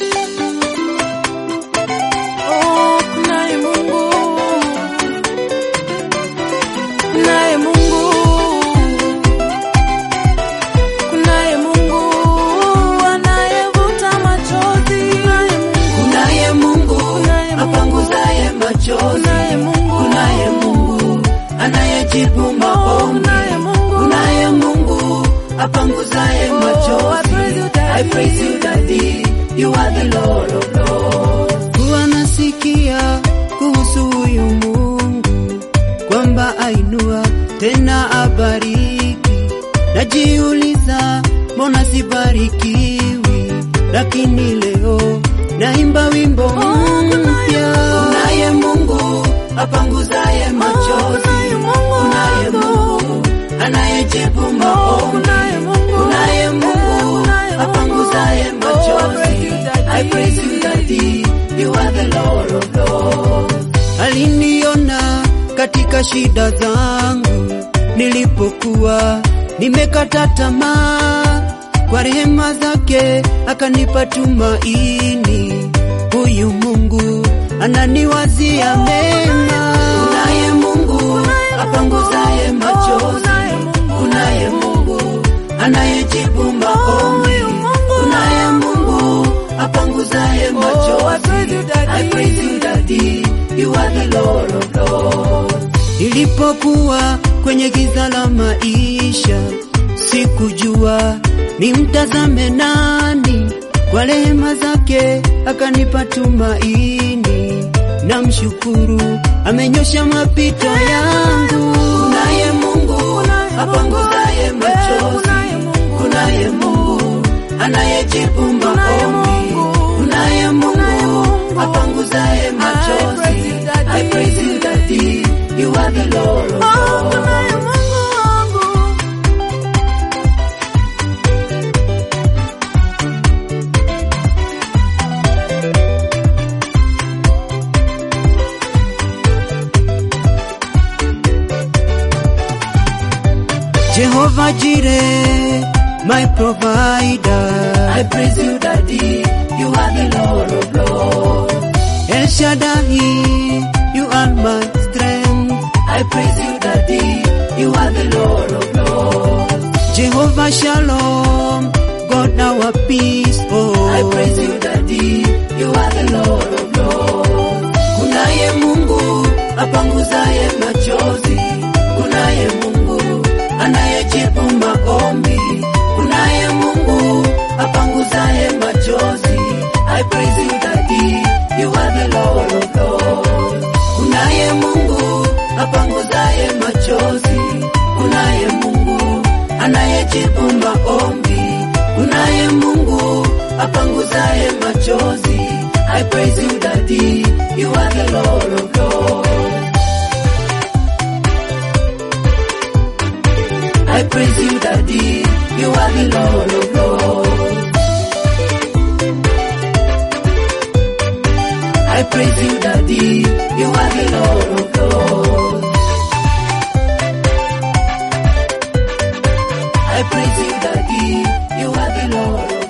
Oh, kunaye Mungu, kunaye Mungu, kunaye Mungu anayevuta machozi, Kunaye Mungu Kunaye Mungu. apanguzaye machozi. kunaye Mungu, Kunaye Mungu anayejibu maombi. kunaye Mungu, Kunaye Mungu apanguzaye Oh, I machozi. praise you, Daddy. I praise you, Daddy. You are the Lord of Lords. Huwa nasikia kuhusu huyu Mungu kwamba ainua tena abariki. Najiuliza, mbona sibarikiwi? Lakini leo naimba wimbo mpya. Kunaye Mungu apanguzaye machozi. kunaye Mungu Kunaye Mungu anayejibu maombi. kunaye Mungu, Kunaye Mungu kunaye Mungu. apanguzaye Oh, I machozi. praise you, Daddy. I praise you, Daddy. You are the Lord of Lords. Aliniona katika shida zangu nilipokuwa nimekata tamaa, kwa rehema zake akanipa tumaini. Huyu Mungu ananiwazia mema. Kunaye Mungu apanguzaye machozi. kunaye Mungu. Kunaye Mungu anayejibu maombi. Mungu. Kunaye Mungu apanguzaye I machozi. praise you, Daddy. I praise you, Daddy. You are the Lord of Lords. Nilipokuwa kwenye giza la maisha, sikujua nimtazame nani. Kwa rehema zake akanipa tumaini, namshukuru, amenyosha mapito yangu. Kunaye Mungu apanguzaye machozi. kunaye Mungu. Kunaye Mungu anayejibu Kunaye maombi. Mungu. Kunaye Kunaye Mungu Mungu. apanguzaye I machozi. praise you, Daddy. I praise you, Daddy. You are the Lord of Oh, Lords. kunaye Mungu wangu. Jehovah Jireh, my provider. I praise you, Daddy. You are the Lord of Lords. El Shaddai, you are my strength. I praise you, Daddy. You are the Lord of Lords. Jehovah Shalom, God our peace. Oh, I praise you, Daddy. You are the Lord of Lords. Kunaye Mungu apanguzaye machozi. Kunaye Mungu anayejibu maombi. Kunaye Mungu apanguzaye machozi. I praise you, Daddy. You are the Lord of Lords. Kunaye Mungu apanguzaye machozi. Kunaye Mungu anayejibu maombi. Kunaye Mungu apanguzaye machozi. I praise you, Daddy. You are the Lord of Lords. I praise you, Daddy. You are the Lord of Lords. I praise you, Daddy. You are the Lord of Lords. I praise you, Daddy. You are the Lord of